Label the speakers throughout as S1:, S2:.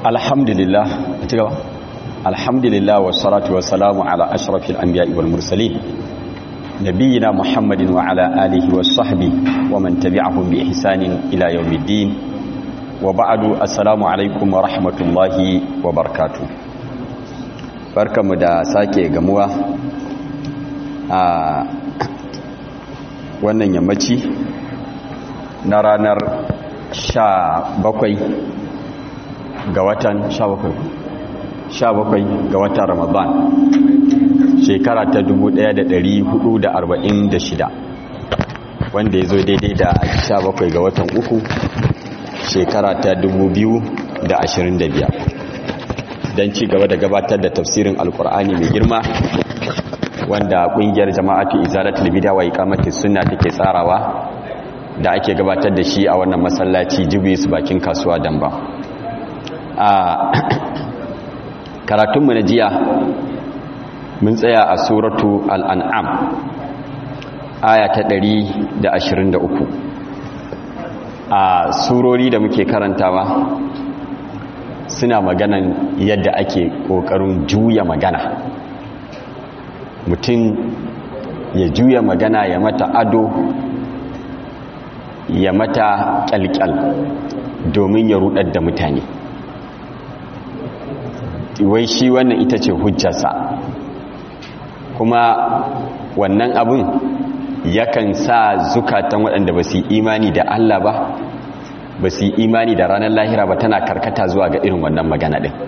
S1: alhamdulillah ci gaba alhamdulillah wassalatu wassalamu ala ashrafil anbiya'i wal mursalin nabiyina muhammadin wa ala alihi was sahbi wa man tabi'ahum bi ihsanin ila yawmiddin wa ba'du assalamu alaikum wa rahmatullahi wa barakatuh barkamu da sake gamuwa a wannan yammaci na ranar sha bakwai ga watan sha bakwai sha bakwai ga watan ramadan shekara ta 1446 wanda ya zo daidai da sha bakwai ga watan uku shekara ta 2025 don ci gaba da gabatar da tafsirin alkur'ani mai girma wanda kungiyar jama'atu izalatul bid'a wa iqamatis sunna take tsarawa da ake gabatar da shi a wannan masallaci jibis bakin kasuwa damba a karatunmu na jiya mun tsaya a suratu al'an'am aya ta 123 a surori da muke karantawa suna maganan yadda ake ƙoƙarin juya magana mutum ya juya magana ya mata ado ya mata kyalkyal domin ya rudar da mutane wai shi wannan ita ce hujjarsa kuma wannan abin yakan sa zukatan waɗanda ba su imani da Allah ba ba su imani da ranar lahira ba tana karkata zuwa ga irin wannan magana ɗin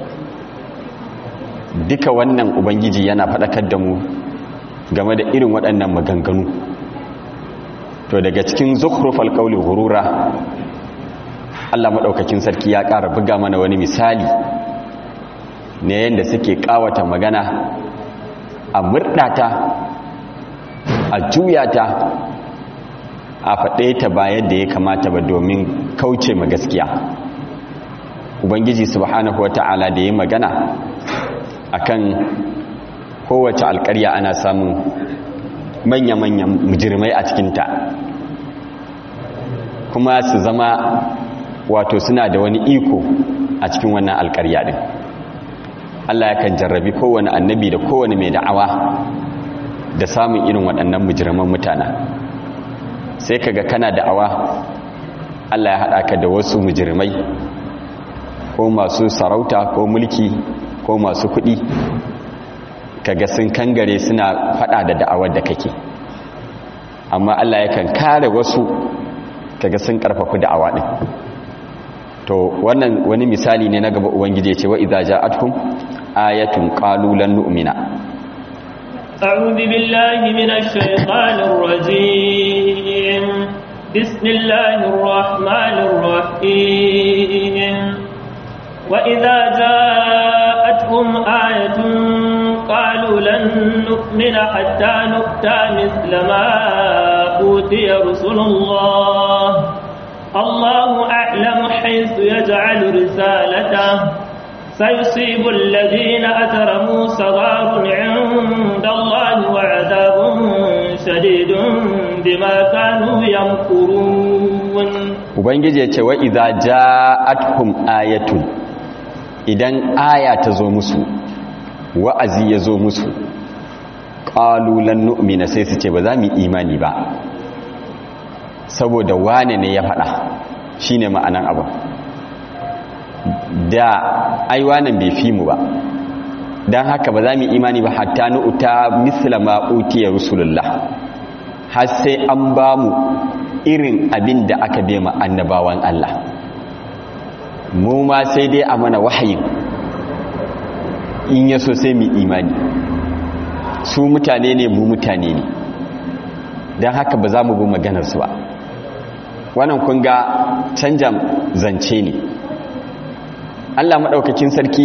S1: duka wannan ubangiji yana faɗakar da mu game da irin waɗannan maganganu to daga cikin zukhrufal qawli ghurura Allah madaukakin sarki ya ƙara buga mana wani misali ne yanda suke kawata magana a murdata a juyata a faɗe ta ba yadda ya kamata ba domin kauce ma gaskiya ubangiji subhanahu wata'ala da ya magana akan kowace alƙarya ana samun manya-manyan mujirmai a cikinta kuma su zama wato suna da wani iko a cikin wannan alkarya din Allah yakan jarrabi kowane annabi da kowane mai da'awa da samun irin waɗannan mujirman mutana sai kaga kana da'awa Allah ya haɗa ka da wasu mujirmai ko masu sarauta ko mulki ko masu kuɗi kaga sun kangare suna faɗa da da'awar da kake amma Allah yakan kare wasu kaga sun karfafa da'awa din to wannan wani misali ne na gaba ubangiji ce wa idza ja'atkum ayatun qalu lan nu'mina
S2: a'udhu billahi minash shaitanir rajim bismillahir rahmanir rahim wa idza ja'atkum ayatun qalu lan nu'mina hatta nu'ta mithla ma utiya rusulullah الله أعلم حيث يجعل رسالته سيصيب الذين أجرموا صغار عند الله وعذاب شديد بما كانوا يمكرون
S1: ubangiji ya ce wa idza ja'atkum ayatun idan aya ta zo musu wa'azi ya zo musu qalu lan nu'mina sai su ce ba za mu imani ba saboda wane ne ya faɗa shi ne ma'anan abu da aiwanan bai fi mu ba don haka ba za mu imani ba hatta nu'uta misla ma'utiyar rusulullah har sai an ba mu irin abin da aka bai ma annabawan Allah mu ma sai dai a mana wahayin in yaso sai mu imani su mutane ne mu mutane ne don haka ba za mu bi maganarsu ba wannan kun ga canja zance ne Allah maɗaukakin sarki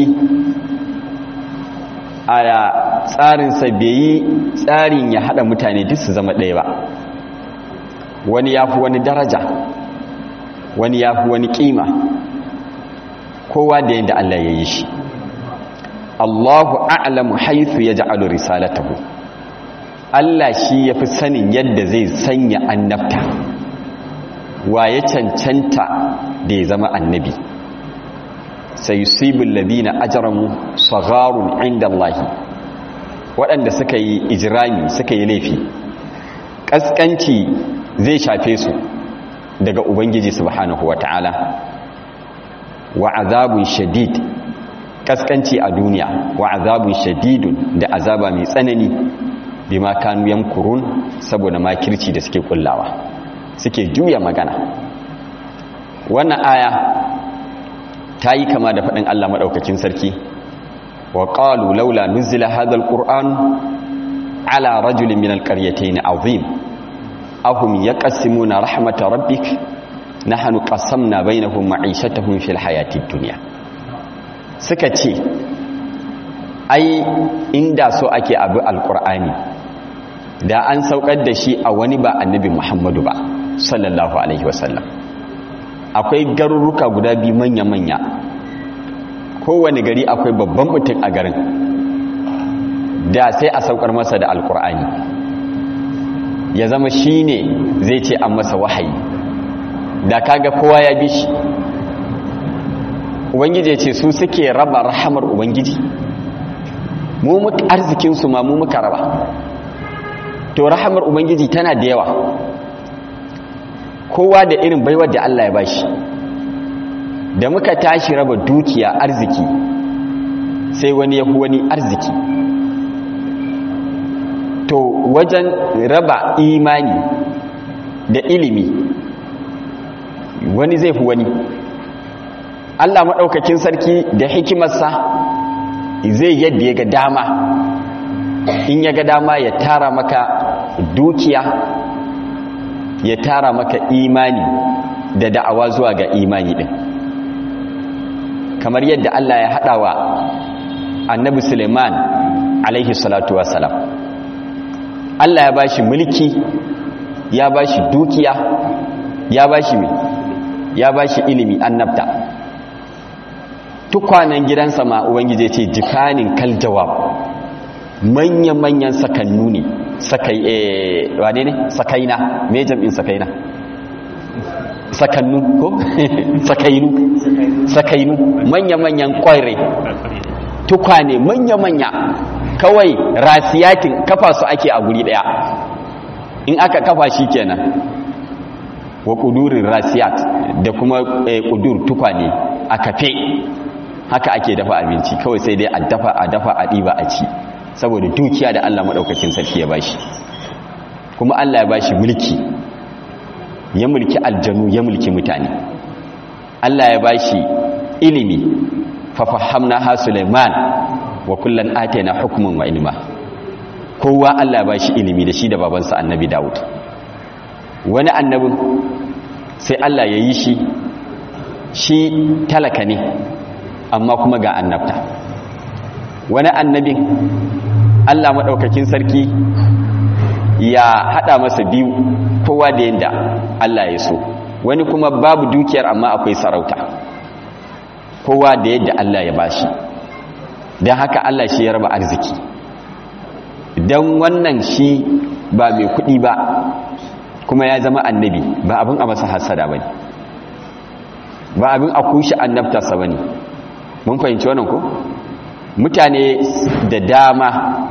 S1: a tsarinsa bai yi tsarin ya haɗa mutane duk su zama ɗaya ba wani ya fi wani daraja wani ya fi wani ƙima kowa da yadda Allah ya yi shi Allahu a'lamu haythu yaj'alu risalatahu Allah shi yafi sanin yadda zai sanya annabta wa ya cancanta da ya zama annabi sayusibul ladina ajramu sagharun inda Allah waɗanda suka yi ijrami suka yi laifi kaskanci zai shafe su daga ubangiji subhanahu wataala wa azabun shadid kaskanci a duniya wa azabun shadidun da azaba mai tsanani bima kanu yamkurun saboda makirci da suke kullawa suke juya magana wannan aya ta yi kama da faɗin Allah maɗaukakin sarki wa ƙalu laula nuzila hadha alquran ala rajulin min alqaryatayn azim ahum yaqsimuna rahmata rabbik nahnu qasamna bainahum ma'ishatahum fil hayatid dunya suka ce ai inda so ake abu alqur'ani da an saukar da shi a wani ba annabi Muhammadu ba sallallahu alaihi wasallam akwai garuruka guda biyu manya-manya kowane gari akwai babban mutum a garin da sai a saukar masa da alkur'ani ya zama shi ne zai ce an masa wahayi da kaga kowa ya bi shi ubangiji ya ce su suke raba rahamar ubangiji mu muka arzikinsu ma mu muka raba to rahamar ubangiji tana da yawa kowa da irin baiwar da Allah ya bashi da muka tashi raba dukiya arziki sai wani ya wani arziki to wajen raba imani da ilimi wani zai fi wani Allah maɗaukakin sarki da hikimarsa zai yadda ya ga dama in ya ga dama ya tara maka dukiya ya tara maka imani da da'awa zuwa ga imani din kamar yadda Allah ya haɗa wa annabi Suleiman alaihi salatu wassalam Allah ya bashi mulki ya bashi dukiya ya bashi mai ya bashi ilimi annabta tukwanen gidansa ma ubangije ce jikanin kal jawab manya-manyan sakannu ne sakai eh wane ne sakaina me jam'in sakaina sakannu ko sakainu sakainu manya-manyan kwaire tukwane manya-manya kawai rasiyatin kafa su ake a guri daya in aka kafa shi kenan wa kudurin rasiyat da kuma kudur tukwane a kafe haka ake dafa abinci kawai sai dai a dafa a dafa a ɗiba a ci saboda dukiya da Allah maɗaukakin sarki ya bashi kuma Allah ya bashi mulki ya mulki aljanu ya mulki mutane Allah ya bashi ilimi fafahamna ha Sulaiman wa kullan atayna hukman wa ilma kowa Allah ya bashi ilimi da shi da babansa annabi Dawud wani annabin sai Allah ya yi shi shi talaka ne amma kuma ga annabta wani annabin Allah maɗaukakin sarki ya haɗa masa biyu kowa da yadda Allah ya so wani kuma babu dukiyar amma akwai sarauta kowa da yadda Allah ya bashi don haka Allah shi ya raba arziki don wannan shi ba mai kuɗi ba kuma ya zama annabi ba abin a masa hasada ba ne ba abin a kushe annabtarsa ba ne mun fahimci wannan ko? mutane da dama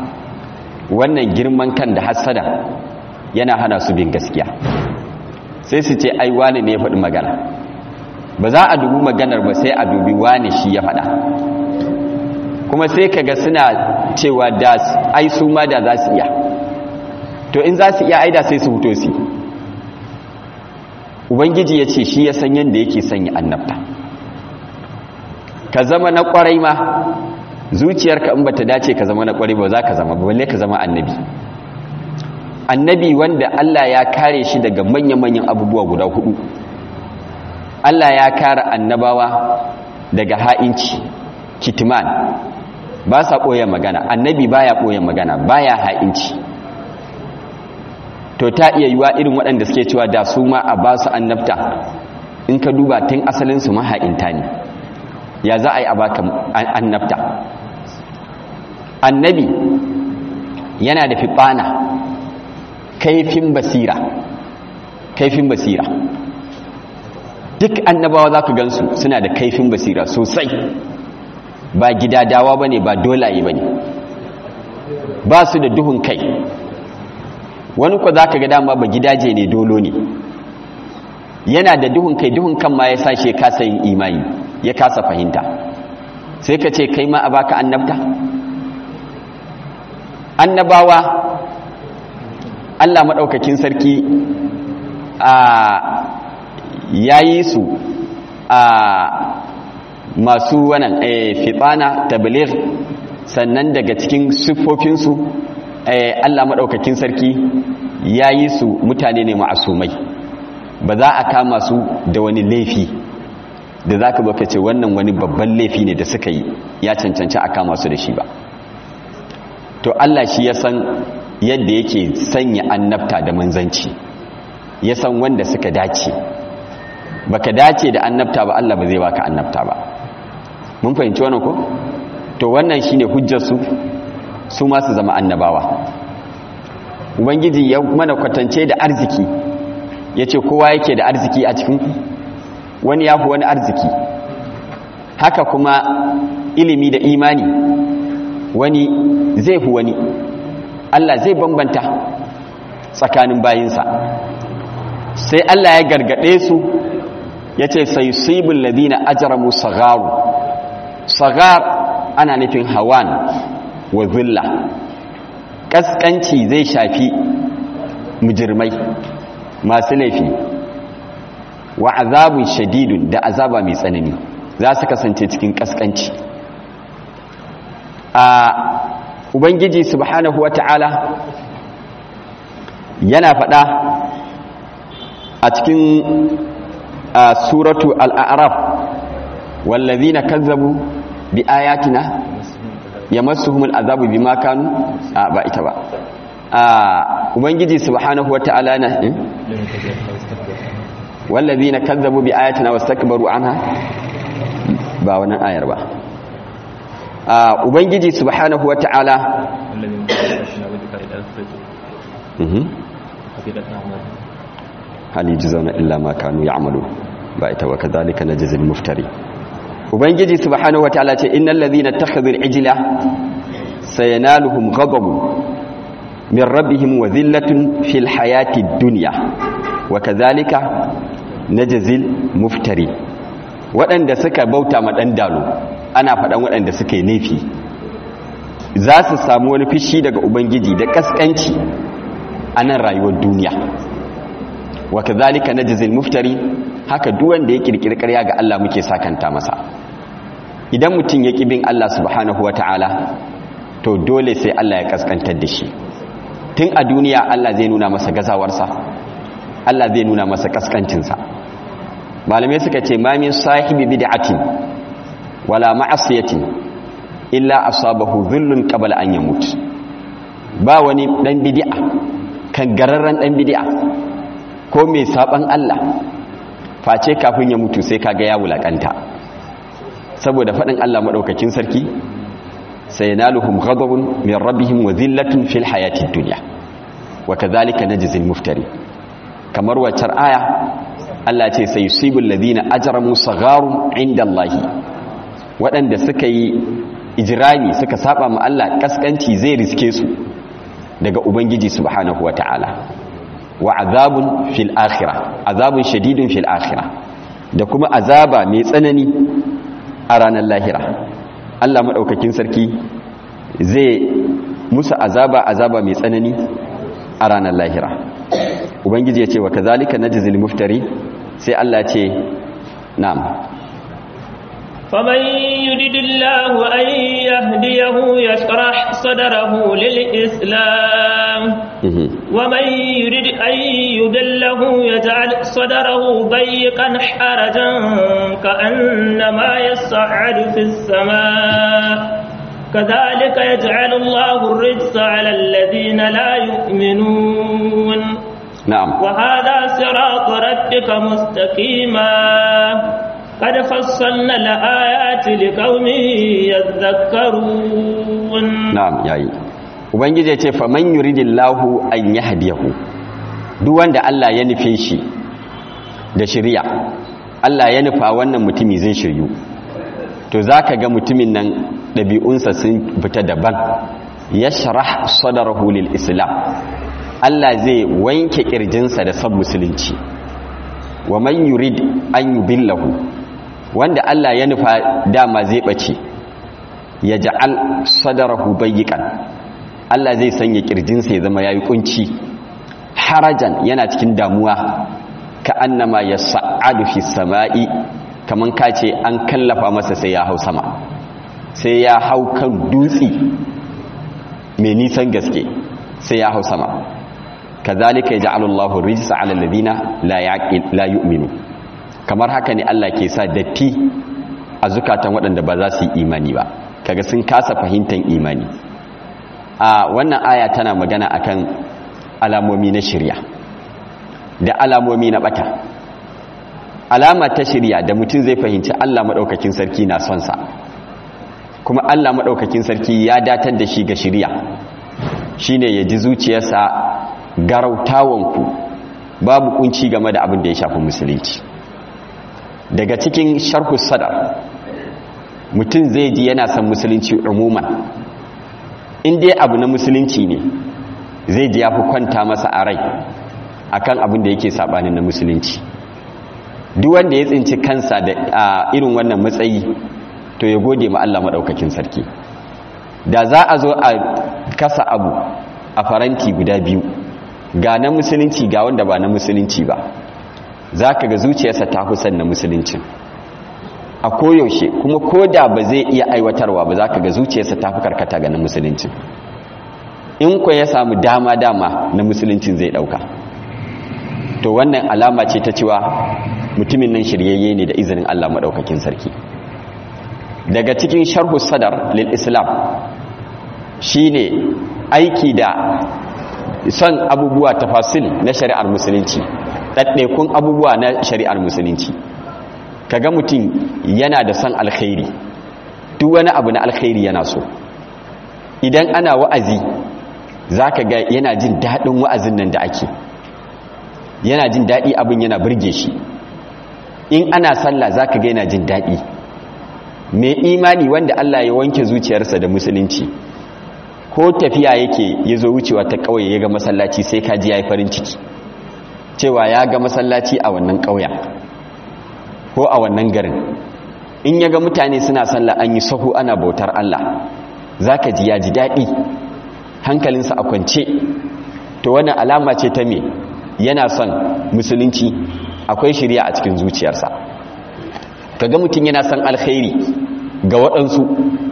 S1: wannan girman kan da hasada yana hana su bin gaskiya sai su ce ai wani ne ya faɗi magana ba za a dubi maganar ba sai a dubi wani shi ya faɗa kuma sai kaga suna cewa da ai su ma da za su iya to in za su iya aida sai su huto su ubangiji ya ce shi ya san yadda yake sanya annabta ka zama na kwarai ma zuciyarka in bata dace ka zama na kwarai ba za ka zama balle ka zama annabi annabi wanda Allah ya kare shi daga manya-manyan abubuwa guda hudu Allah ya kare annabawa daga ha'inci kitman ba sa ɓoye magana annabi baya ɓoye magana baya ha'inci to ta iya yiwa irin waɗanda suke cewa da su ma a ba su annabta in ka duba tun asalinsu maha'inta ne ya za a yi a baka annabta annabi yana da fitsana kaifin basira kaifin basira duk annabawa za ka gansu suna da kaifin basira sosai ba gidadawa ba ne ba dolaye ba ne ba su da duhun kai wani kwa za ka ga dama ba gidaje ne dolo ne yana da duhun kai duhun kan ma ya sashe ya kasa yin imani ya kasa fahimta sai ka ce kai ma a baka annabta annabawa Allah maɗaukakin sarki a yayi su a masu wannan fitsana tabligh sannan daga cikin siffofinsu Allah maɗaukakin sarki yayi su mutane ne ma'asumai ba za a kama su da wani laifi da za ka baka ce wannan wani babban laifi ne da suka yi ya cancanci a kama su da shi ba to Allah shi ya san yadda yake sanya annabta da manzanci ya san wanda suka dace baka dace da annabta ba Allah ba zai baka annabta ba mun fahimci wannan ko to wannan shine hujjar su su ma su zama annabawa ubangiji ya mana kwatance da arziki yace kowa yake da arziki a cikin wani yafi wani arziki haka kuma ilimi da imani wani zai fi wani Allah zai bambanta tsakanin bayinsa sai Allah ya gargade su ya ce sai sibin ladina ajaramu sagaru sagar ana nufin hawan wa zilla ƙasƙanci zai shafi mujirmai masu laifi wa azabun shadidun da azaba mai tsanani za su kasance cikin ƙasƙanci a ubangiji subhanahu wa ta'ala yana faɗa a cikin suratu al'araf wallazina kazzabu bi ayatina yamassuhumul azabu bima kanu a ba ita ba a ubangiji subhanahu wa ta'ala na wallazina kazzabu bi ayatina wastakbaru anha ba wannan ayar ba a ubangiji subhanahu wa ta'ala hal yajzauna illa ma kanu ya'malu ba ita wa kadhalika najzil muftari ubangiji subhanahu wa ta'ala ce innal ladhina takhadhu al-ijla sayanaluhum ghadabun min rabbihim wa dhillatun fil hayati ad-dunya wa kadhalika najzil muftari waɗanda suka bauta ma ɗan dalo ana faɗan waɗanda suka yi laifi za su samu wani fishi daga ubangiji da ƙasƙanci a nan rayuwar duniya wa kazalika najzil muftari haka duk wanda ya kirkiri ƙarya ga Allah muke sakanta masa idan mutum ya bin Allah subhanahu wataala to dole sai Allah ya kaskantar da shi tun a duniya Allah zai nuna masa gazawarsa Allah zai nuna masa kaskancinsa malamai suka ce ma min sahibi bid'atin wala ma'asiyatin illa asabahu dhullun qabla an yamut ba wani dan bid'a kan gararran dan bid'a ko mai saban Allah face kafin ya mutu sai kaga ya wulakanta saboda fadin Allah madaukakin sarki sayanaluhum ghadabun min rabbihim wa dhillatun fil hayatid dunya wa kadhalika najzil muftari kamar waccar aya Allah ce sai yusibul ladina ajramu sagharun indallahi waɗanda suka yi ijrami suka saba ma Allah kaskanci zai riske su daga ubangiji subhanahu wataala wa azabun fil akhirah azabun shadidun fil akhirah da kuma azaba mai tsanani a ranar lahira Allah madaukakin sarki zai musu azaba azaba mai tsanani a ranar lahira ubangiji ya ce wa kazalika najzil muftari sai Allah ce na'am
S2: فمن يريد الله أن يهديه يشرح صدره للإسلام ومن يريد أن يدله يجعل صدره ضيقا حرجا كأنما يصعد في السماء كذلك يجعل الله الرجس على الذين لا يؤمنون
S1: نعم
S2: وهذا صراط ربك مستقيما قد فصلنا الآيات لقوم يذكرون
S1: na'am yayi ubangiji ya ce faman yuridillahu an yahdiyahu duk wanda Allah ya nufe shi da shari'a Allah ya nufa wannan mutumi zai shiryu to zaka ga mutumin nan ɗabi'unsa sun fita daban yashrah sadrahu lil islam Allah zai wanke kirjinsa da san musulunci wa man yurid an yubillahu wanda Allah ya nufa dama zai bace ya ja'al sadarahu bayyikan Allah zai sanya kirjinsa ya zama yayi kunci harajan yana cikin damuwa ka annama yas'adu fi samai kaman kace an kallafa masa sai ya hau sama sai ya hau kan dutsi mai nisan gaske sai ya hau sama kazalika yaj'alu Allahu rijsa 'ala alladhina la yaqil la yu'minu kamar haka ne Allah ke sa datti a zukatan waɗanda ba za su yi imani ba kaga sun kasa fahimtar imani a wannan aya tana magana akan alamomi na shirya da alamomi na bata alama ta shirya da mutum zai fahimci Allah maɗaukakin sarki na son sa kuma Allah maɗaukakin sarki ya datar da shi ga shirya shine ya ji zuciyarsa garautawanku babu kunci game da abin da ya shafi musulunci daga cikin sharhu sadar mutum zai ji yana son musulunci umuman in dai abu na musulunci ne zai ji ya fi kwanta masa a rai akan abin da yake sabanin na musulunci duk wanda ya tsinci kansa da irin wannan matsayi to ya gode ma Allah maɗaukakin sarki da za a zo a kasa abu a faranti guda biyu ga na musulunci ga wanda ba na musulunci ba za ka ga zuciyarsa ta kusan na musulunci a koyaushe kuma ko da ba zai iya aiwatarwa ba za ka ga zuciyarsa ta fi karkata ga na musulunci in kwa ya samu dama-dama na musuluncin zai ɗauka to wannan alama ce ta cewa mutumin nan shiryayye ne da izinin Allah maɗaukakin sarki daga cikin sharhu sadar lil islam shine aiki da son abubuwa tafasil na shari'ar musulunci ɗaɗɗaikun abubuwa na shari'ar musulunci kaga mutum yana da son alkhairi duk wani abu na alkhairi yana so idan ana wa'azi zaka ga yana jin daɗin wa'azin nan da ake yana jin daɗi abin yana burge shi in ana sallah zaka ga yana jin daɗi mai imani wanda Allah ya wanke zuciyarsa da musulunci ko tafiya yake ya zo wucewa ta ƙauye ya ga masallaci sai kaji ya yi farin ciki cewa ya ga masallaci a wannan ƙauya ko a wannan garin in ya ga mutane suna sallah an yi sahu ana bautar Allah za ka ji ya ji daɗi hankalinsa a kwance to wannan alama ce ta me yana son musulunci akwai shirya a cikin zuciyarsa kaga mutum yana son alkhairi ga waɗansu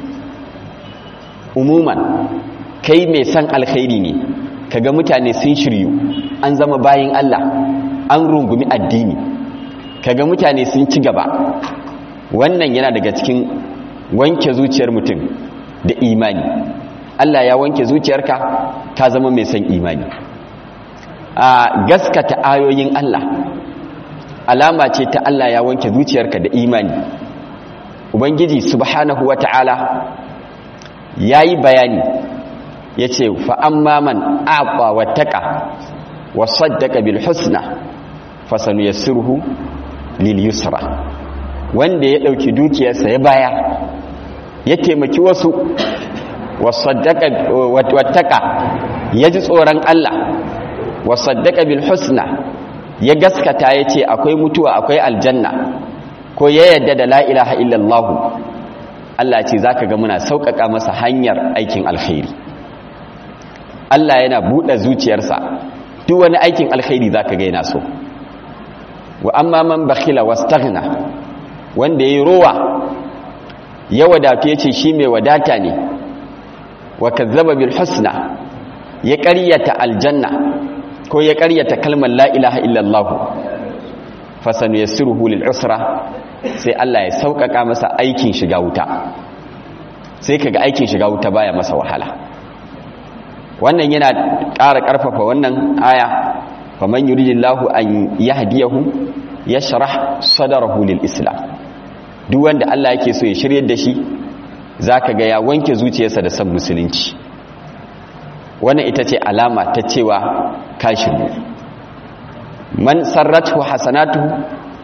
S1: umuman kai mai son alkhairi ne kaga mutane sun shiryu an zama bayin Allah an rungumi addini kaga mutane sun ci gaba wannan yana daga cikin wanke zuciyar mutum da imani Allah ya wanke zuciyarka ka zama mai son imani a gaskata ayoyin Allah alama ce ta Allah ya wanke zuciyarka da imani ubangiji subhanahu wata'ala yayi bayani yace fa amma man aqa wattaqa wa saddaqa bil husna fasanuyassiruhu lil yusra wanda ya dauki dukiyarsa ya baya ya taimaki wasu wa saddaqa wattaqa ya ji tsoron Allah wa saddaqa bil husna ya gaskata ya ce akwai mutuwa akwai aljanna ko ya yadda da la ilaha illallah Allah ce zaka ga muna sauƙaƙa masa hanyar aikin alkhairi Allah yana buɗe zuciyarsa duk wani aikin alkhairi zaka ga yana so wa amma man bakhila wastaghna wanda yayi rowa ya wadatu yace shi mai wadata ne wa kazzaba bil husna ya ƙaryata aljanna ko ya ƙaryata kalmar la ilaha illallah fasanu yassiruhu lil usra sai Allah ya sauƙaƙa masa aikin shiga wuta sai kaga aikin shiga wuta baya masa wahala wannan yana ƙara ƙarfafa wannan aya faman yuridillahu an yahdiyahu yashrah sadrahu lil islam duk wanda Allah yake so ya shiryar da shi zaka ga ya wanke zuciyarsa da san musulunci wannan ita ce alama ta cewa kashin man sarratu hasanatu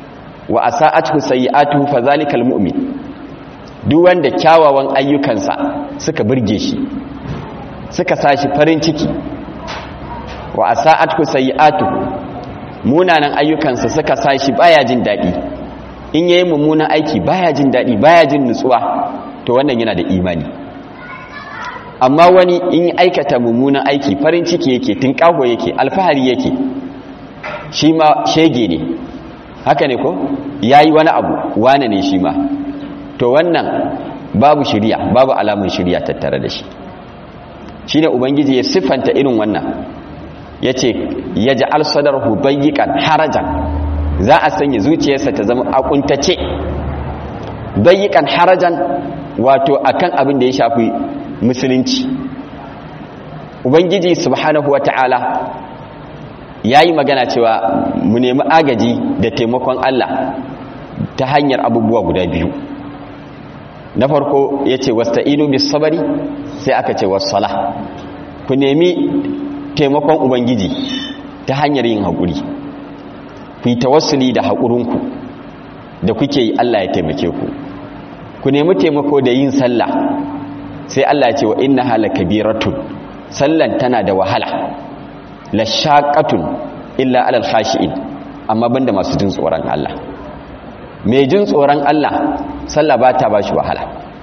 S1: wa asa'atuhu sayyi'atuhu fa zalikal mu'min duk wanda kyawawan ayyukansa suka burge shi suka sashi farin ciki wa asa'atuhu sayyi'atuhu munanan ayyukansa suka sashi baya jin dadi in yayi mummunan aiki baya jin dadi baya jin nutsuwa to wannan yana da imani amma wani in aikata mummunan aiki farin ciki yake tinkaho yake alfahari yake shi ma shege ne haka ne ko yayi wani abu wane ne shi ma to wannan babu shiriya babu alamun shiriya tattare da shi shine ubangiji ya siffanta irin wannan yace yaj'al sadarhu bayyikan harajan za a sanya zuciyarsa ta zama akuntace bayyikan harajan wato akan abin da ya shafi musulunci ubangiji subhanahu wata'ala yayi magana cewa mu nemi agaji da taimakon Allah ta hanyar abubuwa guda biyu na farko yace wasta'inu bis sabri sai aka ce was-salah ku nemi taimakon ubangiji ta hanyar yin hakuri ku yi tawassuli da hakurinku da kuke yi Allah ya taimake ku ku nemi taimako da yin sallah sai Allah ce wa inna hala kabiratun sallan tana da wahala la shaqatun illa alal khashi'in amma banda masu jin tsoron Allah mai jin tsoron Allah sallah ba ta bashi wahala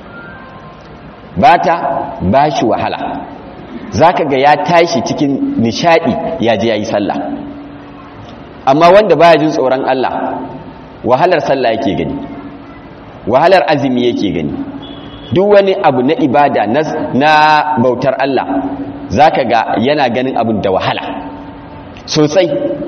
S1: ba ta bashi wahala zaka ga ya tashi cikin nishadi ya je yayi sallah amma wanda baya jin tsoron Allah wahalar sallah yake gani wahalar azumi yake gani duk wani abu na ibada na bautar Allah zaka ga yana ganin abin da wahala sosai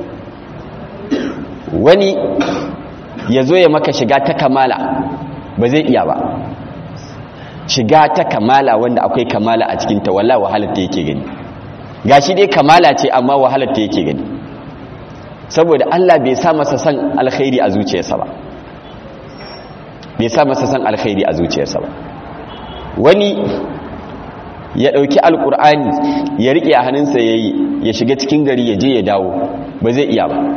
S1: wani ya zo ya maka shiga ta kamala ba zai iya ba shiga ta kamala wanda akwai kamala a cikinta wala wahalar ta yake gani gashi dai kamala ce amma wahalar ta yake gani saboda Allah bai sa masa san alkhairi a zuciyarsa ba bai sa masa san alkhairi a zuciyarsa ba wani ya ɗauki alkur'ani ya riƙe a hannunsa ya yi ya shiga cikin gari ya je ya dawo ba zai iya ba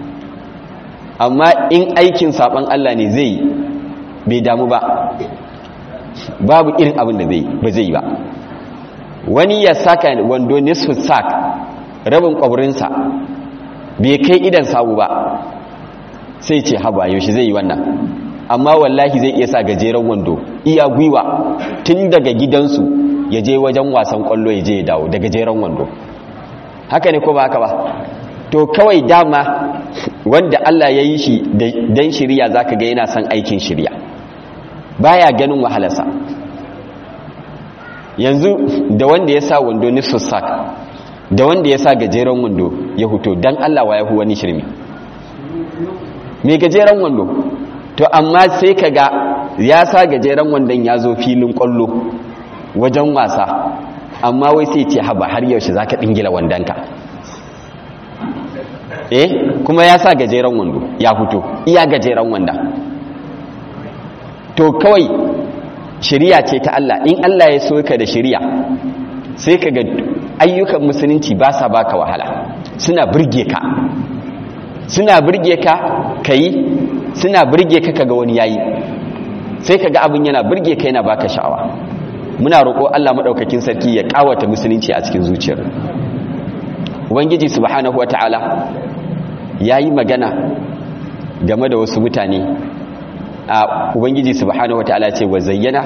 S1: amma in aikin saɓon Allah ne zai bai damu ba babu irin abin da zai ba zai ba wani ya saka wando nisfu sak rabin ƙwabrinsa bai kai idan sawu ba sai ce haba yaushe zai yi wannan amma wallahi zai iya sa gajeren wando iya gwiwa tun daga gidansu ya je wajen wasan kwallo ya je ya dawo da gajeren wando haka ne ko ba haka ba to kawai dama wanda Allah ya yi shi dan shirya zaka ga yana son aikin shirya baya ganin wahalarsa yanzu da wanda ya sa wando nisfu sak da wanda ya sa gajeren wando ya huto dan Allah wa ya hu wani shirmi me gajeren wando to amma sai ka ga ya sa gajeren wandon ya zo filin kwallo wajen wasa amma wai sai ce haba har yaushe za ka ɗingila wandonka eh kuma ya sa gajeren wando ya fito iya gajeren wanda to kawai shiriya ce ta Allah in Allah ya so ka da shiriya sai ka ga ayyukan musulunci ba sa baka wahala suna burge ka suna burge ka kai suna burge ka kaga wani yayi sai kaga abin yana burge ka yana baka sha'awa muna roƙo Allah madaukakin sarki ya kawata musulunci a cikin zuciyar ubangiji subhanahu wataala yayi magana game da wasu mutane a ubangiji subhanahu wataala ce wa zayyana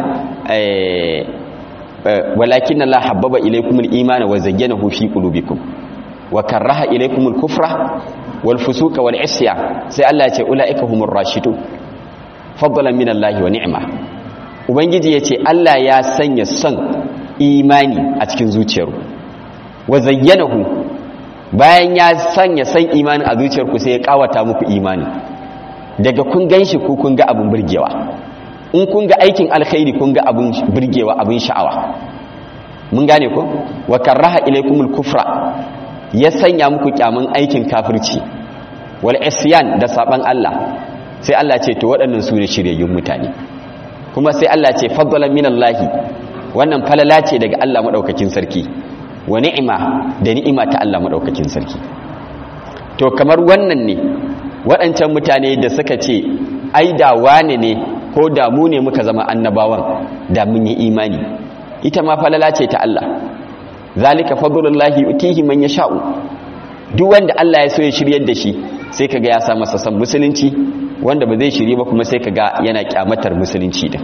S1: walakin Allah habbaba ilaykumul imana wa zayyanahu fi qulubikum wa karaha ilaykumul kufra wal fusuqa wal isyan sai Allah ya ce ulaika humur rashidun fadlan min Allah wa ni'ma ubangiji yace Allah ya sanya son imani a cikin zuciyarku wa zayyanahu bayan ya sanya son imani a zuciyarku sai ya kawata muku imani daga kun ganshi ku kun ga abin burgewa in kun ga aikin alkhairi kun ga abin burgewa abin sha'awa mun gane ko wa karaha ilaykumul kufra ya sanya muku kyaman aikin kafirci wal isyan da saban Allah sai Allah ce to waɗannan su ne shiryayyun mutane kuma sai Allah ce fadlan minallahi wannan falala ce daga Allah madaukakin sarki wa ni'ima da ni'ima ta Allah madaukakin sarki to kamar wannan ne waɗancan mutane da suka ce ai da wane ne ko da mu ne muka zama annabawan da mun yi imani ita ma falala ce ta Allah zalika fadlullahi yutihi man yasha'u duk wanda Allah ya so ya shiryar da shi sai kaga ya sa masa san musulunci wanda ba zai shirye ba kuma sai kaga yana kyamatar musulunci din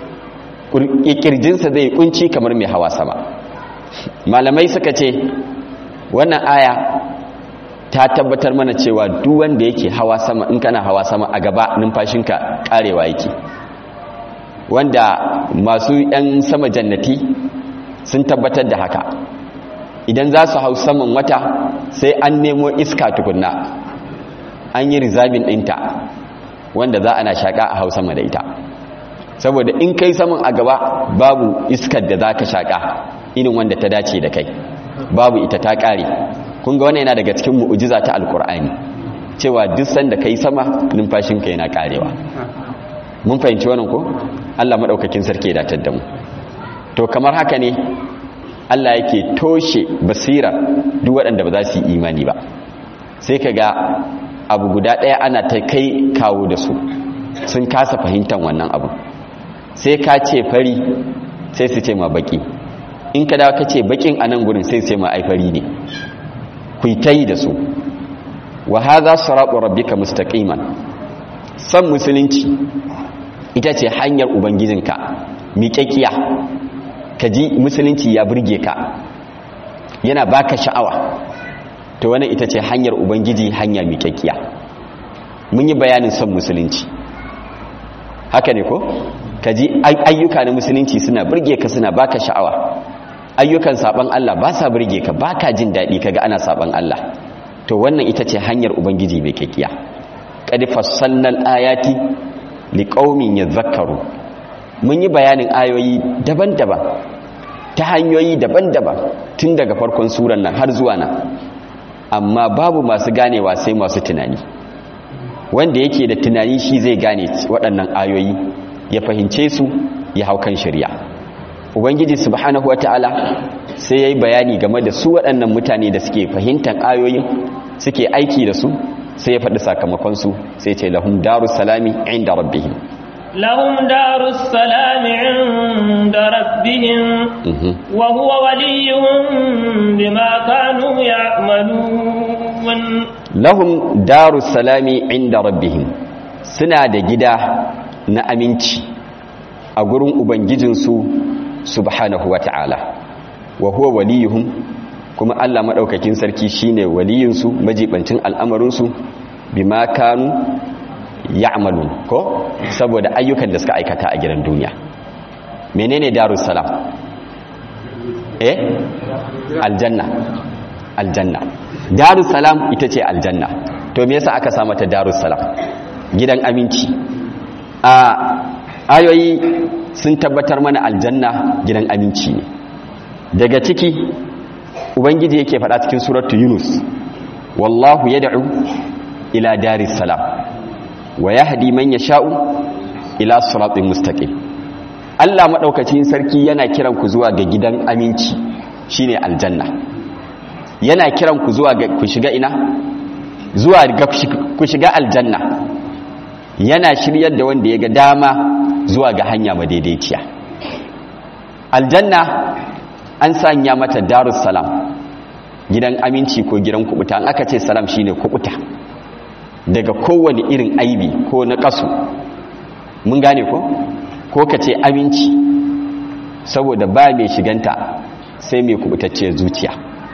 S1: kirjinsa zai kunci kamar mai hawa sama malamai suka ce wannan aya ta tabbatar mana cewa duk wanda yake hawa sama in kana hawa sama a gaba numfashinka karewa yake wanda masu yan sama jannati sun tabbatar da haka idan za su hau saman wata sai an nemo iska tukunna an yi rizabin ɗinta wanda za ana shaƙa a hau sama da ita saboda in kai saman a gaba babu iskar da za ka shaƙa irin wanda ta dace da kai babu ita ta ƙare kun ga wannan yana daga cikin mu'ujiza ta alkur'ani cewa duk sanda kai sama numfashinka yana ƙarewa mun fahimci wannan ko Allah madaukakin sarki ya datar da mu to kamar haka ne Allah yake toshe basira duk waɗanda ba za su yi imani ba sai ka ga abu guda ɗaya ana ta kai kawo da su sun kasa fahimtar wannan abu sai ka ce fari sai su ce ma baki in ka dawo ka ce bakin a nan gurin sai su ce ma ai fari ne ku ta yi da su wa haza siratu rabbika mustaqiman san musulunci ita ce hanyar ubangijinka miƙaƙiya ka ji musulunci ya burge ka yana baka sha'awa to wannan ita ce hanyar ubangiji hanya miƙaƙiya mun yi bayanin son musulunci haka ne ko ka ji ayyuka na musulunci suna burge ka suna baka sha'awa ayyukan saban Allah ba sa burge ka baka jin daɗi kaga ana saban Allah to wannan ita ce hanyar ubangiji miƙaƙiya qad fassalnal ayati liqaumin yadhakkaru mun yi bayanin ayoyi daban-daban ta hanyoyi daban-daban tun daga farkon suran nan har zuwa nan amma babu masu ganewa sai masu tunani wanda yake da tunani shi zai gane waɗannan ayoyi ya fahimce su ya hau kan shari'a ubangiji subhanahu wata'ala sai ya yi bayani game da su waɗannan mutane da suke fahimtar ayoyin suke aiki da su sai ya faɗi sakamakonsu sai ce lahum darus salami inda rabbihim
S2: لهم دار السلام عند ربهم وهو وليهم بما كانوا يعملون
S1: لهم دار السلام عند ربهم suna da gida na aminci a gurin ubangijinsu subhanahu wata'ala wa huwa waliyuhum kuma Allah madaukakin sarki shine waliyinsu majibancin al'amarinsu bima kanu ya'malun ko saboda ayyukan da suka aikata a gidan duniya menene darus salam eh aljanna aljanna darus salam ita ce aljanna to me yasa aka sa mata darus salam gidan aminci a ayoyi sun tabbatar mana aljanna gidan aminci ne daga ciki ubangiji yake faɗa cikin suratu yunus wallahu yad'u ila daris salam wa yahdi man yasha'u ila siratin mustaqim Allah madaukakin sarki yana kiran ku zuwa ga gidan aminci shine aljanna yana kiran ku zuwa ga ku shiga ina zuwa ga ku shiga aljanna yana shiryar da wanda ya ga dama zuwa ga hanya madaidaiciya aljanna an sanya mata darus salam gidan aminci ko gidan kubuta an aka ce salam shine kubuta daga kowane irin aibi ko na kasu mun gane ko ko ka ce aminci saboda ba mai shiganta sai mai kubutacciyar zuciya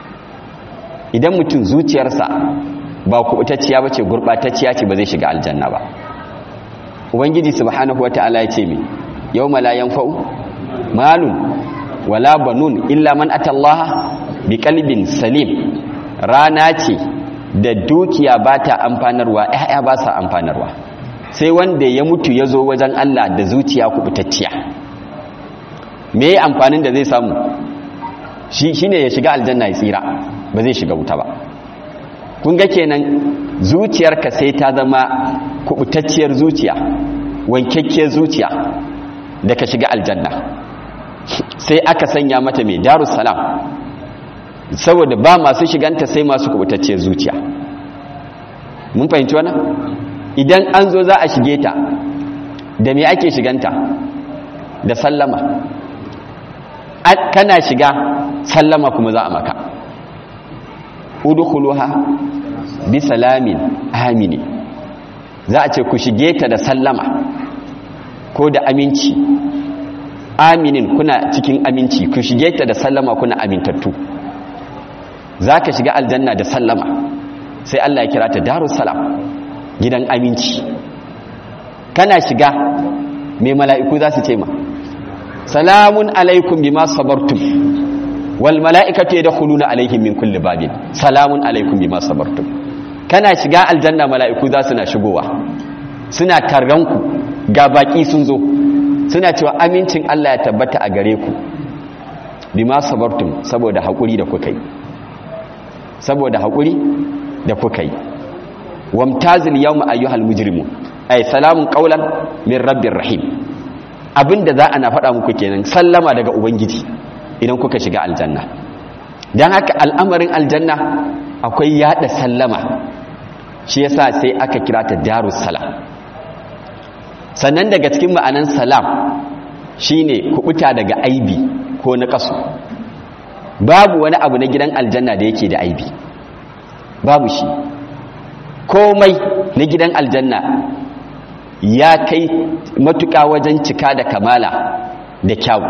S1: idan mutum zuciyarsa ba kubutacciya ba ce gurɓatacciya ce ba zai shiga aljanna ba ubangiji subhanahu wata'ala ya ce mi yau malayan fa'u malun wala banun illa man atallaha bi kalbin salim rana ce da dukiya ba ta amfanarwa ‘ya'ya ba sa amfanarwa sai wanda ya mutu ya zo wajen Allah da zuciya kubutacciya me amfanin da zai samu shi ne ya shiga aljanna ya tsira ba zai shiga wuta ba kun ga kenan zuciyarka sai ta zama kubutacciyar zuciya wankakkiyar zuciya da ka shiga aljanna sai aka sanya mata mai darussalam saboda ba masu shiganta sai masu kubutacciyar zuciya mun fahimci wannan idan an zo za a shige ta da me ake shiganta da sallama kana shiga sallama kuma za a maka udkhuluha bi salamin amini za a ce ku shige ta da sallama ko da aminci aminin kuna cikin aminci ku shige ta da sallama kuna amintattu za ka shiga aljanna da sallama sai Allah ya kira ta darussalam gidan aminci kana shiga mai mala'iku za su ce ma salamun alaikum bima sabartum wal mala'ikatu yadkhuluna alaihim min kulli babin salamun alaikum bima sabartum kana shiga aljanna mala'iku za su na shigowa suna tarranku ga baki sun zo suna cewa amincin Allah ya tabbata a gare ku bima sabartum saboda haƙuri da kuka yi saboda haƙuri da kuka yi wamtazil yawma ayyuhal mujrimun ay salamun qawlan min rabbir rahim abinda za a na faɗa muku kenan sallama daga ubangiji idan kuka shiga aljanna dan haka al'amarin aljanna akwai yada sallama shi yasa sai aka kira ta darus salam sannan daga cikin ma'anan salam shine kubuta daga aibi ko na kasu babu wani abu na gidan aljanna da yake da aibi babu shi komai na gidan aljanna ya kai matuƙa wajen cika da kamala da kyawu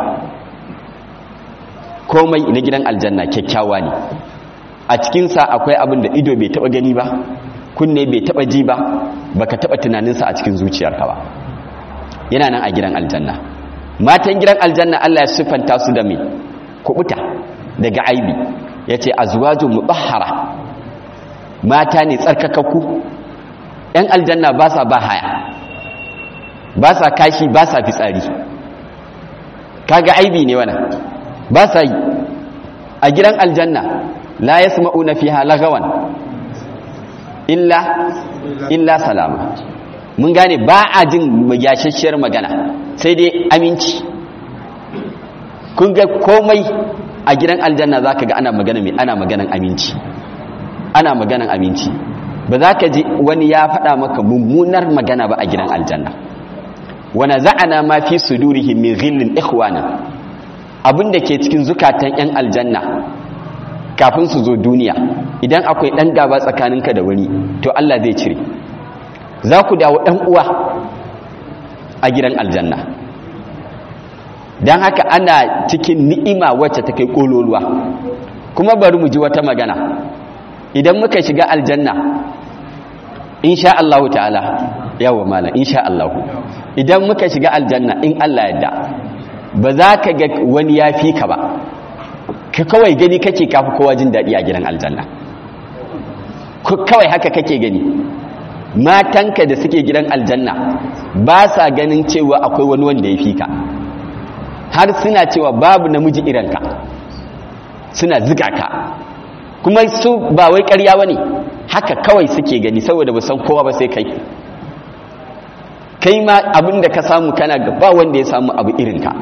S1: komai na gidan aljanna kyakkyawa ne a cikinsa akwai abin da ido bai taɓa gani ba kunne bai taɓa ji ba baka taɓa tunaninsa a cikin zuciyarka ba yana nan a gidan aljanna matan gidan aljanna Allah ya siffanta su da mai kubuta daga aibi yace azwajun mutahhara mata ne tsarkakakku ‘yan aljanna ba sa ba haya ba sa kashi ba sa fitsari kaga aibi ne wana ba sa yi a gidan aljanna la ya na fi halagawan illa illa salama mun gane ba a jin yashashiyar magana sai dai aminci kun ga komai a gidan aljanna za ka ga ana magana mai ana maganan aminci ana maganan aminci ba za ka ji wani ya faɗa maka mummunar magana ba a gidan aljanna wana za'ana ma fi sudurihim min ghillin ikhwana abinda ke cikin zukatan yan aljanna kafin su zo duniya idan akwai dan gaba tsakaninka da wani to Allah zai cire za ku dawo dan uwa a gidan aljanna dan haka ana cikin ni'ima wacce ta kai kololuwa kuma bari mu ji wata magana idan muka shiga aljanna insha Allah ta'ala yawa mala insha Allah idan muka shiga aljanna in Allah yadda ba za ka ga wani ya fi ka ba ka kawai gani kake kafi kowa jin daɗi a gidan aljanna kawai haka kake gani matanka da suke gidan aljanna ba sa ganin cewa akwai wani wanda ya fi ka har suna cewa babu namiji irinka suna ziga ka kuma su ba wai ƙarya ba ne haka kawai suke gani saboda ba san kowa ba sai kai kai ma abin da ka samu kana ga ba wanda ya samu abu irinka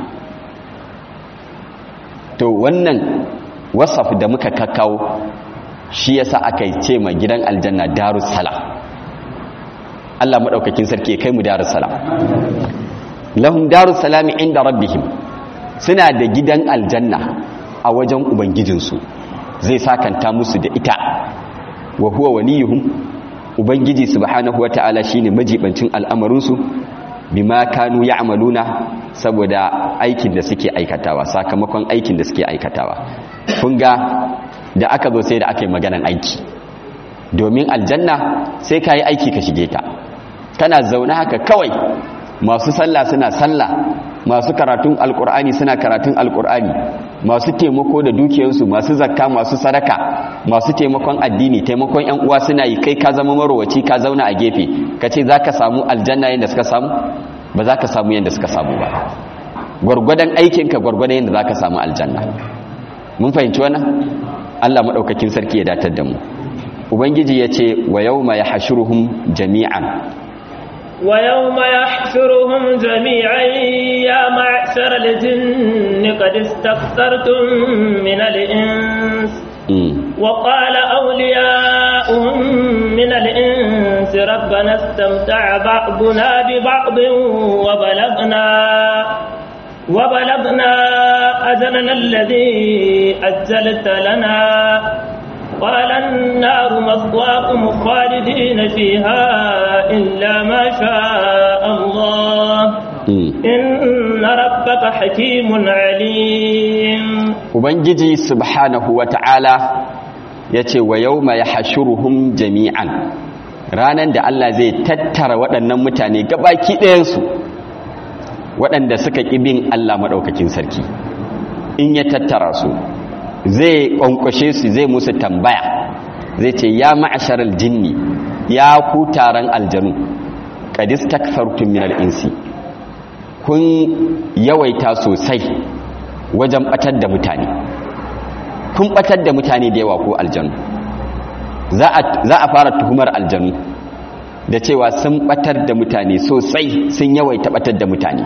S1: to wannan wasaf da muka kakkawo shi yasa aka ce ma gidan aljanna darussalam Allah madaukakin sarki kai mu darussalam lahum darussalam inda rabbihim suna da gidan aljanna a wajen ubangijinsu zai sakanta musu da ita wa huwa waliyuhum ubangiji subhanahu wata'ala shine majibancin al'amarinsu bima kanu ya'maluna saboda aikin da suke aikatawa sakamakon aikin da suke aikatawa kun ga da aka zo sai da aka yi maganan aiki domin aljanna sai ka yi aiki ka shige ta kana zaune haka kawai masu sallah suna sallah masu karatun alkur'ani suna karatun alkur'ani masu taimako da dukiyarsu masu zakka masu sadaka masu taimakon addini taimakon yan uwa suna yi kai ka zama marowaci ka zauna a gefe ka ce za ka samu aljanna yadda suka samu ba za ka samu yadda suka samu ba gwargwadon aikinka gwargwadon yadda za ka samu aljanna mun fahimci wannan allah maɗaukakin sarki ya datar da mu ubangiji ya ce wa yau ma ya hashiruhum jami'an
S2: ويوم يحشرهم جميعا يا معشر الجن قد استكثرتم من الإنس وقال أولياؤهم من الإنس ربنا استمتع بعضنا ببعض وبلغنا وبلغنا أجلنا الذي أجلت لنا قال النار مثواكم خالدين فيها إلا ما شاء الله إن ربك حكيم عليم
S1: Ubangiji subhanahu wa ta'ala ya ce wa yau mai hashuruhun jami'an ranar da Allah zai tattara waɗannan mutane gabaki ɗayansu waɗanda suka ƙibin Allah maɗaukakin sarki in ya tattara su zai ƙwanƙwashe su zai musu tambaya zai ce ya ma'asharar jinni ya ku taron aljanu ƙadis takfartun minar insi kun yawaita sosai wajen ɓatar da mutane kun ɓatar da mutane da yawa ko aljanu za a fara tuhumar aljanu da cewa sun ɓatar da mutane sosai sun yawaita ɓatar da mutane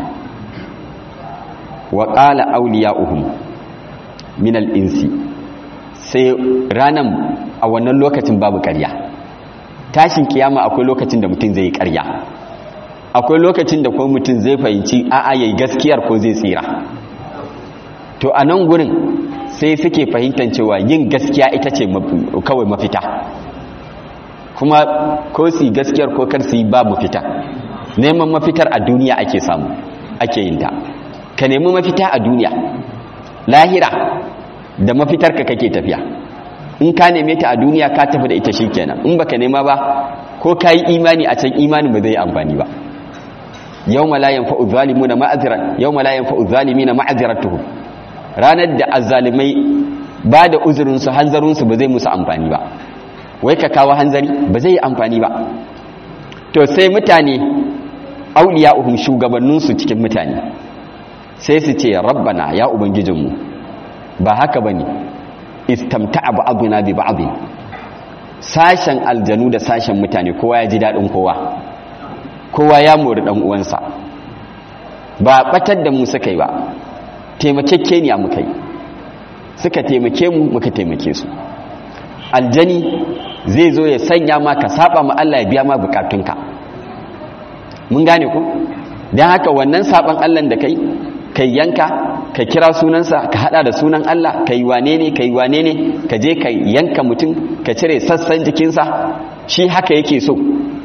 S1: wa ƙala auliya uhum minal insi sai ranan a wannan lokacin babu ƙarya tashin kiyama akwai lokacin da mutum zai yi ƙarya akwai lokacin da kuma mutum zai fahimci a'a yayi gaskiyar ko zai tsira to a nan gurin sai suke fahimtar cewa yin gaskiya ita ce kawai mafita kuma ko su gaskiyar ko kar su yi babu fita neman mafitar a duniya ake samu ake yin ta ka nemi mafita a duniya lahira da mafitar ka kake tafiya in ka neme ta a duniya ka tafi da ita shikenan in baka nema ba ko ka yi imani a can imani ba zai amfani ba yawma la yanfa'u zalimuna ma'azira yawma la yanfa'u zalimina ma'aziratuhum ranar da azzalimai ba da uzurin su hanzarin su ba zai musu amfani ba wai ka kawo hanzari ba zai yi amfani ba to sai mutane auliya'uhum shugabannin su cikin mutane sai su ce rabbana ya ubangijinmu ba haka bane istamta'a ba'duna bi ba'd sashen aljanu da sashen mutane kowa ya ji dadin kowa kowa ya mori dan uwansa ba batar da mu suka yi ba taimakekeniya muka yi suka taimake mu muka taimake su aljani zai zo ya sanya ma ka saba ma Allah ya biya ma bukatunka mun gane ku don haka wannan saban Allah da kai kai yanka ka kira sunansa ka hada da sunan Allah ka yi wane ne ka yi wane ne ka je ka yanka mutum ka cire sassan jikinsa shi haka yake so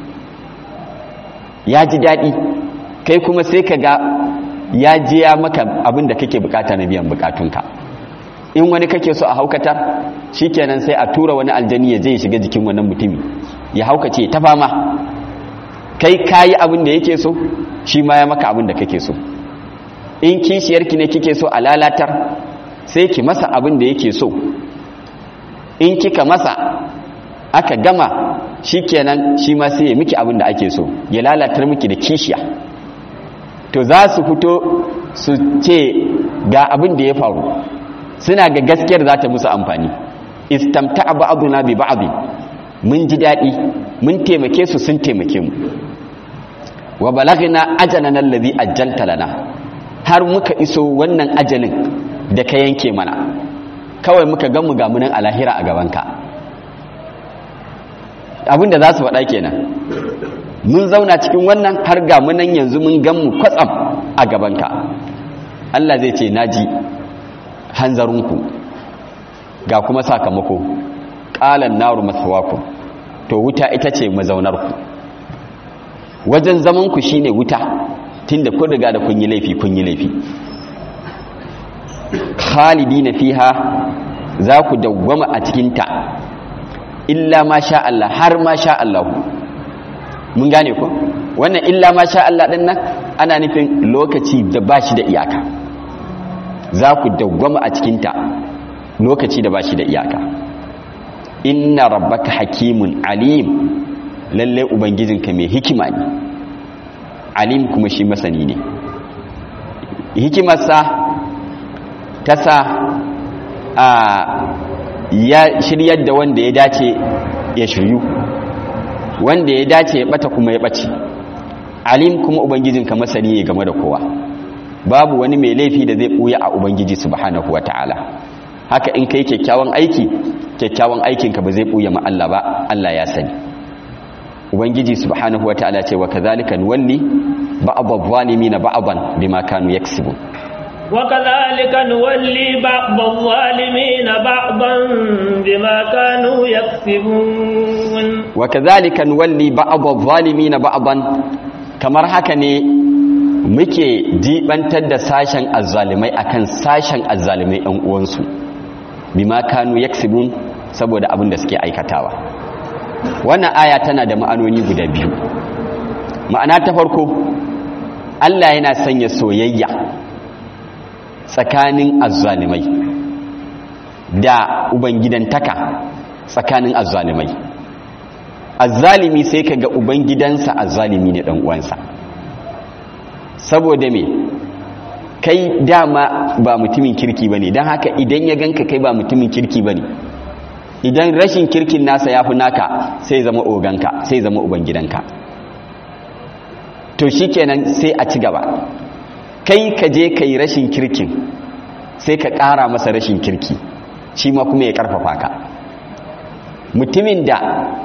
S1: ya ji daɗi kai kuma sai ka ga ya je ya maka abin da kake bukata na biyan bukatunka in wani kake so a haukatar shikenan sai a tura wani aljani ya je ya shiga jikin wannan mutumi ya haukace ta fama kai kayi abin da yake so shi ma ya maka abin da kake so in kishiyarki ne kike so a lalatar sai ki masa abin da yake so in kika masa aka gama shikenan shi ma sai ya miki abin da ake so ya lalatar miki da kishiya to za su fito su ce ga abin da ya faru suna ga gaskiyar za ta musu amfani istamta ba'duna bi ba'd mun ji dadi mun taimake su sun taimake mu wa balagna ajalana allazi ajjalta lana har muka iso wannan ajalin da ka yanke mana kawai muka gan mu ga munan alahira a gabanka abinda za su faɗa kenan mun zauna cikin wannan har ga munan yanzu mun gan mu kwatsam a gabanka Allah zai ce naji hanzarinku ga kuma sakamako ƙalan naru masawaku to wuta ita ce mazaunarku wajen zamanku shine wuta tunda kun riga da kun yi laifi kun yi laifi khalidina fiha za ku dawwama a cikinta illa ma sha Allah har ma sha Allah mun gane ku wannan illa ma sha Allah din nan ana nufin lokaci da bashi da iyaka za ku dawwama a cikinta lokaci da bashi da iyaka inna rabbaka hakimun alim lalle ubangijinka mai hikima ne alim kuma shi masani ne hikimarsa ta sa a ya shiryar da wanda ya dace ya shiryu wanda ya dace ya bata kuma ya bace alim kuma ubangijinka masani ne game da kowa babu wani mai laifi da zai buya a ubangiji subhanahu wataala haka in kai kyakkyawan aiki kyakkyawan aikinka ba zai buya ma Allah ba Allah ya sani ubangiji subhanahu wataala ce wa kadhalika nuwalli ba'd adh-dhalimin ba'dan bima kanu yaksibun
S2: وكذلك نولي بعض الظالمين بعضا بما كانوا يكسبون
S1: وكذلك نولي بعض الظالمين بعضا kamar haka ne muke jibantar da sashen azzalimai akan sashen azzalimai ɗan uwansu bima kanu yaksibun saboda abin da suke aikatawa wannan aya tana da ma'anoni guda biyu ma'ana ta farko Allah yana sanya soyayya tsakanin azzalimai da ubangidantaka tsakanin azzalimai azzalimi sai kaga ubangidansa azzalimi ne dan uwansa saboda me kai dama ba mutumin kirki bane dan haka idan ya ganka kai ba mutumin kirki bane idan rashin kirkin nasa yafi naka sai zama oganka sai zama ubangidanka to shikenan sai a ci gaba kai ka je ka yi rashin kirkin sai ka ƙara masa rashin kirki shi ma kuma ya ƙarfafa ka mutumin da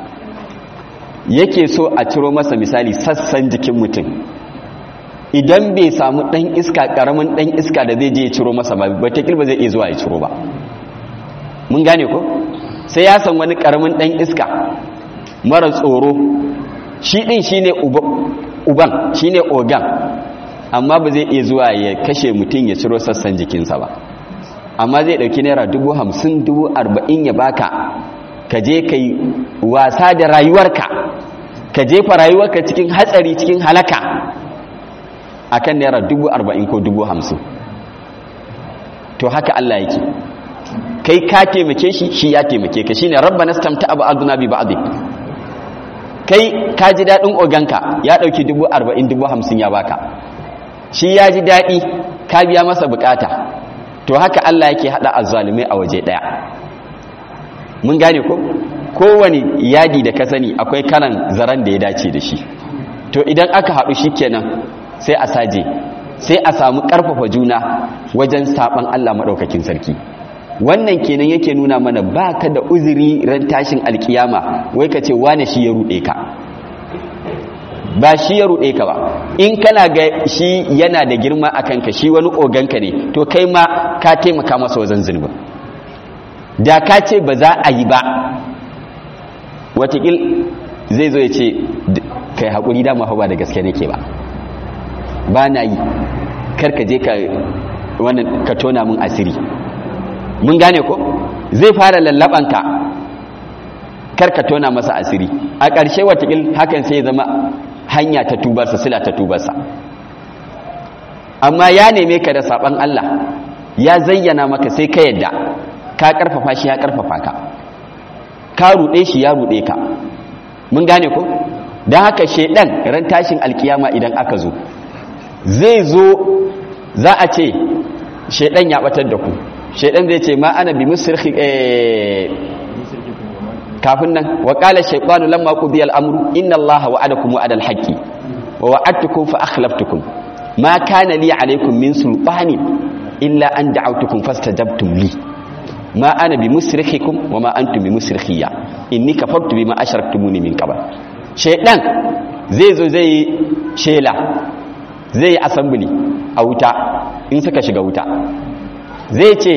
S1: yake so a ciro masa misali sassan jikin mutum idan bai samu ɗan iska ƙaramin ɗan iska da zai je ya ciro masa ba batakil ba zai iya zuwa ya ciro ba mun gane ko sai ya san wani ƙaramin ɗan iska mara tsoro shi ɗin shi ne uban shi ne ogan amma ba zai iya zuwa ya kashe mutum ya ciro sassan jikinsa ba amma zai ɗauki naira dubu hamsin dubu arba'in ya baka ka je ka yi wasa da rayuwarka ka jefa rayuwarka cikin hatsari cikin halaka a kan naira dubu arba'in ko dubu hamsin to haka Allah yake kai ka taimake shi shi ya taimake ka shi ne rabba nastamta abu aduna bi ba'adi kai ka ji daɗin oganka ya ɗauki dubu arba'in dubu hamsin ya baka shi ya ji daɗi ka biya masa bukata to haka Allah yake haɗa azzalumai a waje ɗaya mun gane ko kowane yadi da ka sani akwai karan zaren da ya dace da shi to idan aka haɗu shi kenan sai a saje sai a samu ƙarfafa juna wajen saɓan Allah maɗaukakin sarki wannan kenan yake nuna mana ba ka da uzuri ran tashin alkiyama wai ka ce wane shi ya ruɗe ka ba shi ya ruɗe ka ba in kana ga shi yana da girma a kanka shi wani oganka ne to kai ma ka taimaka masa wajen zunubin da ka ce ba za a yi ba watakil zai zo ya ce kai haƙuri dama ba da gaske nake ba ba na yi karka je ka tona mun asiri mun gane ko zai fara lallabanka karka tona masa asiri a ƙarshe watakil hakan sai zama hanya ta tubarsa sila ta tubarsa amma ya neme ka da saban Allah ya zayyana maka sai ka yadda ka karfafa shi ya karfafa ka ka ruɗe shi ya ruɗe ka mun gane ko don haka shaidan ran tashin alkiyama idan aka zo zai zo za a ce shaidan ya batar da ku shaidan zai ce ma ana bi musirki kafin nan wa qala shaytanu lamma qudiya al-amru inna allaha wa'adakum wa'ada al-haqqi wa wa'adtukum fa akhlaftukum ma kana li alaykum min sultanin illa an da'awtukum fastajabtum li ma ana bi musrikhikum wa ma antum bi musrikhiya inni kafartu bima ashraktumuni min qabl shaydan zai zo zai shela zai yi assembly a wuta in suka shiga wuta zai ce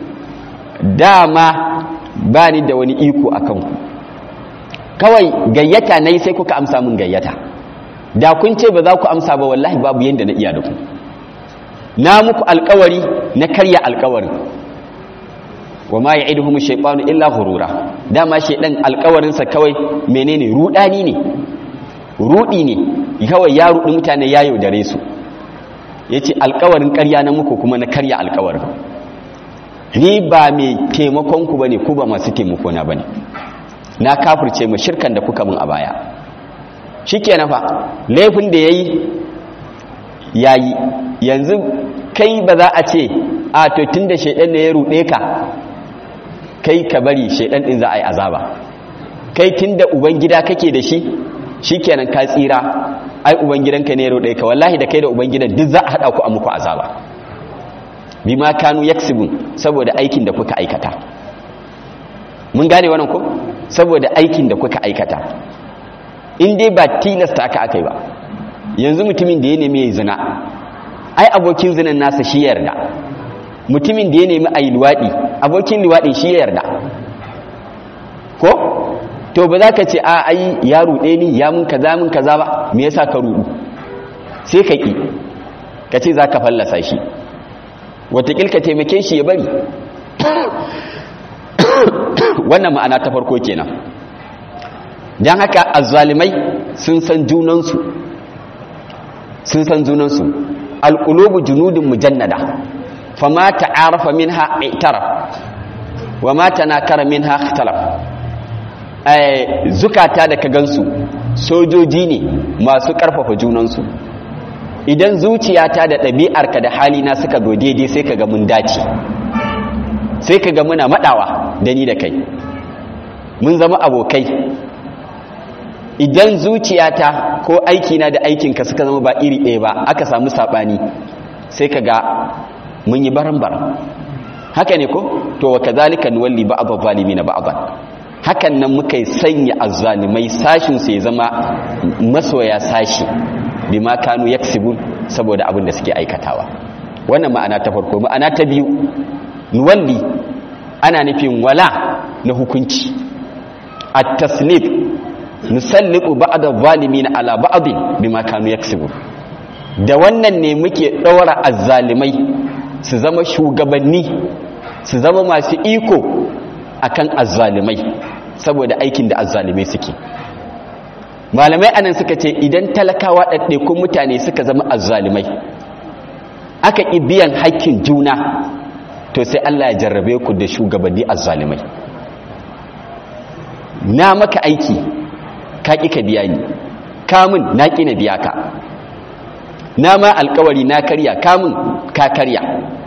S1: dama ba ni da wani iko a kanku kawai gayyata na yi sai kuka amsa min gayyata da kun ce ba za ku amsa ba wallahi babu yadda na iya da ku na muku alkawari na karya alkawari wa ma ya'iduhum shaytanu illa ghurura dama shaydan alkawarinsa kawai menene rudani ne rudi ne kawai ya rudi mutane ya yaudare su yace alkawarin karya na muku kuma na karya alkawarin ni ba mai taimakon ku bane ku ba masu taimako na bane na kafirce mu shirkan da kuka mun a baya shikenan fa laifin da yayi yayi yanzu kai ba za a ce a to tunda shedan ne ya rude ka kai ka bari shedan din za a yi azaba kai tunda ubangida kake da shi shikenan ka tsira ai ubangidanka ne ya rude ka wallahi da kai da ubangidan duk za a hada ku a muku azaba bima kanu yaksibun saboda aikin da kuka aikata mun gane wannan ko saboda aikin da kuka aikata in dai ba tilasta aka aka yi ba yanzu mutumin da ya nemi ya zina ai abokin zinan nasa shi ya yarda mutumin da ya nemi a yi luwaɗi abokin luwaɗin shi ya yarda ko to ba za ka ce a ai ya ruɗe ni ya mun kaza mun kaza ba me yasa ka ruɗu sai ka ƙi ka ce za ka fallasa shi watakil ka taimake shi ya bari wannan ma'ana ta farko kenan don haka azzalimai sun san junansu sun san junansu alƙulubu junudin mujannada fama ta'arafa minha i'taraf wa ma tanakara minha ikhtalaf eh zukata da ka gansu sojoji ne masu ƙarfafa junansu idan zuciyata da ɗabi'arka da halina suka zo daidai sai ka ga mun dace sai ka ga muna maɗawa da ni da kai mun zama abokai idan zuciyata ko aikina da aikinka suka zama ba iri ɗaya ba aka samu saɓani sai ka ga mun yi baran-baran haka ne ko to wa kazalika nuwalli ba'd na ba'd hakan nan muka sanya azzalimai sashin su ya zama masoya sashi bima kanu yaksibun saboda abin da suke aikatawa wannan ma'ana ta farko ma'ana ta biyu nuwalli ana nufin wala na hukunci at-taslib nusalliqu ba'd adh-dhalimin ala ba'd bima kanu yaksibun da wannan ne muke daura azzalimai su zama shugabanni su zama masu iko akan azzalimai saboda aikin da azzalimai suke malamai anan suka ce idan talakawa ɗaɗɗaikun mutane suka zama azzalimai aka ƙi biyan haƙƙin juna to sai Allah ya jarrabe ku da shugabanni azzalimai na maka aiki ka ƙi ka biya ni kamun na ƙi na biya ka na ma alkawari na karya kamun ka karya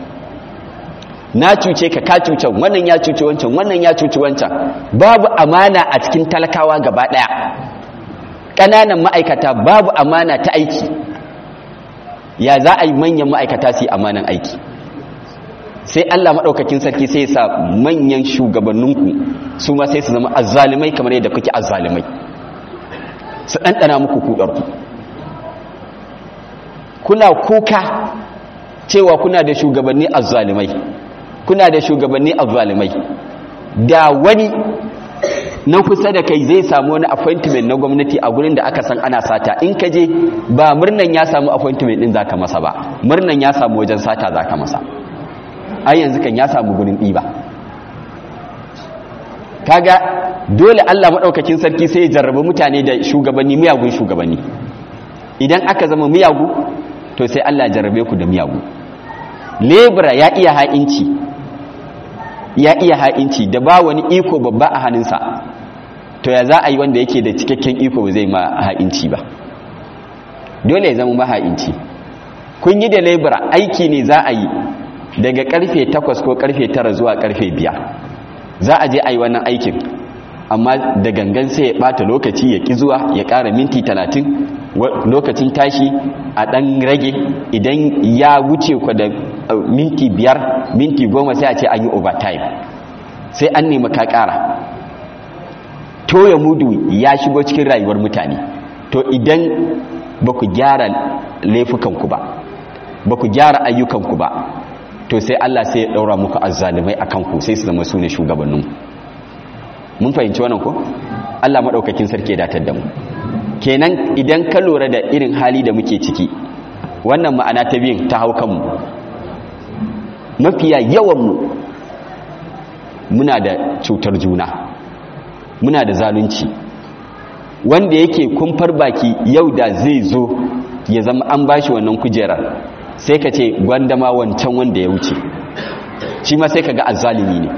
S1: na cuce ka ka cuce wannan ya cuce wancan wannan ya cuce wancan babu amana a cikin talakawa gaba ɗaya ƙananan ma'aikata babu amana ta aiki ya za a yi manyan ma'aikata su yi amanan aiki sai Allah maɗaukakin sarki sai sa manyan shugabanninku su ma sai su zama azzalimai kamar yadda kuke azzalimai su ɗanɗana muku kuɗarku kuna kuka cewa kuna da shugabanni azzalimai kuna da shugabanni azzalimai da wani na kusa da kai zai samu wani appointment na gwamnati a gurin da aka san ana sata in ka je ba murnan ya samu appointment din zaka masa ba murnan ya samu wajen sata zaka masa ai yanzu kan ya samu gurin ɗiba kaga dole Allah maɗaukakin sarki sai ya jarrabi mutane da shugabanni miyagun shugabanni idan aka zama miyagu to sai Allah jarrabe ku da miyagu lebura ya iya ha'inci ya iya ha'inci da ba wani iko babba a hannunsa to ya za a yi wanda yake da cikakken iko zai ma ha'inci ba dole ya zama maha'inci kun yi da lebura aiki ne za a yi daga karfe 8 ko karfe 9 zuwa karfe 5 za a je a yi wannan aikin amma da gangan sai ya bata lokaci ya ki zuwa ya ƙara minti 30 lokacin tashi a ɗan rage idan ya wuce ku da minti biyar minti goma sai a ce an yi overtime sai an nemi ka ƙara toya mudu ya shigo cikin rayuwar mutane to idan ba ku gyara laifukanku ba ba ku gyara ayyukanku ba to sai Allah sai ya ɗaura muku azzalimai a kanku sai su zama su ne shugabanninku mun fahimci wannan ko Allah maɗaukakin sarki ya datar da mu kenan idan ka lura da irin hali da muke ciki wannan ma'ana ta biyin ta hau kanmu mafiya yawanmu muna da cutar juna muna da zalunci wanda yake kumfar baki yau da zai zo ya zama an bashi wannan kujerar sai ka ce gwandama wancan wanda ya wuce shi ma sai ka ga azzalimi ne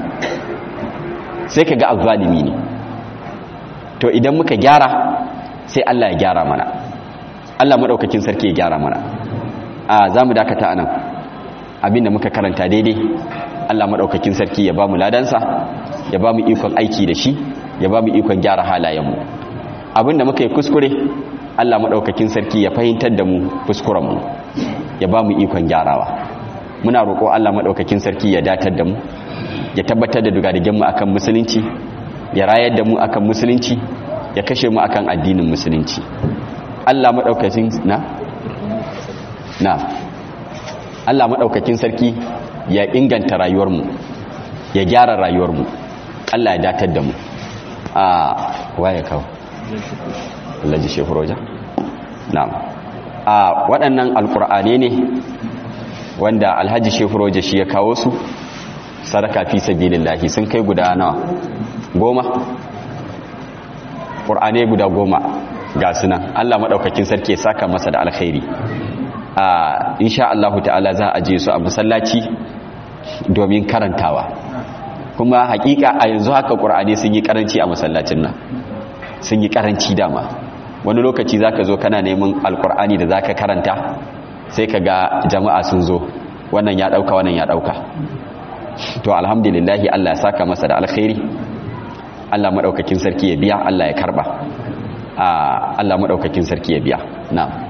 S1: sai ka ga azzalimi ne to idan muka gyara sai Allah ya gyara mana Allah maɗaukakin sarki ya gyara mana a za mu dakata anan abinda muka karanta daidai Allah maɗaukakin sarki ya ba mu ladansa ya ba mu ikon aiki da shi ya ba mu ikon gyara halayenmu abinda muka yi kuskure Allah maɗaukakin sarki ya fahimtar da mu kuskurenmu ya ba mu ikon gyarawa muna roƙo Allah maɗaukakin sarki ya datar da mu ya tabbatar da dugadigenmu akan musulunci ya rayar da mu akan musulunci ya kashe mu akan addinin musulunci Allah madaukakin na na Allah madaukakin sarki ya inganta rayuwarmu ya gyara rayuwarmu Allah ya datar da mu a waye kawo Allah ji shehu roja na'am a waɗannan alƙur'ane ne wanda alhaji shehu roja shi ya kawo su sadaka fi sabilillahi sun kai guda nawa goma ƙur'ane guda goma ga sunan Allah maɗaukakin sarki ya saka masa da alkhairi a insha Allah ta'ala za a je su a masallaci domin karantawa kuma hakika a yanzu haka ƙur'ane sun yi karanci a masallacin nan sun yi karanci dama wani lokaci zaka zo kana neman alƙur'ani da zaka karanta sai ka ga jama'a sun zo wannan ya ɗauka wannan ya ɗauka to alhamdulillahi Allah ya saka masa da alkhairi Allah maɗaukakin sarki ya biya Allah ya karɓa Allah maɗaukakin sarki ya biya na'am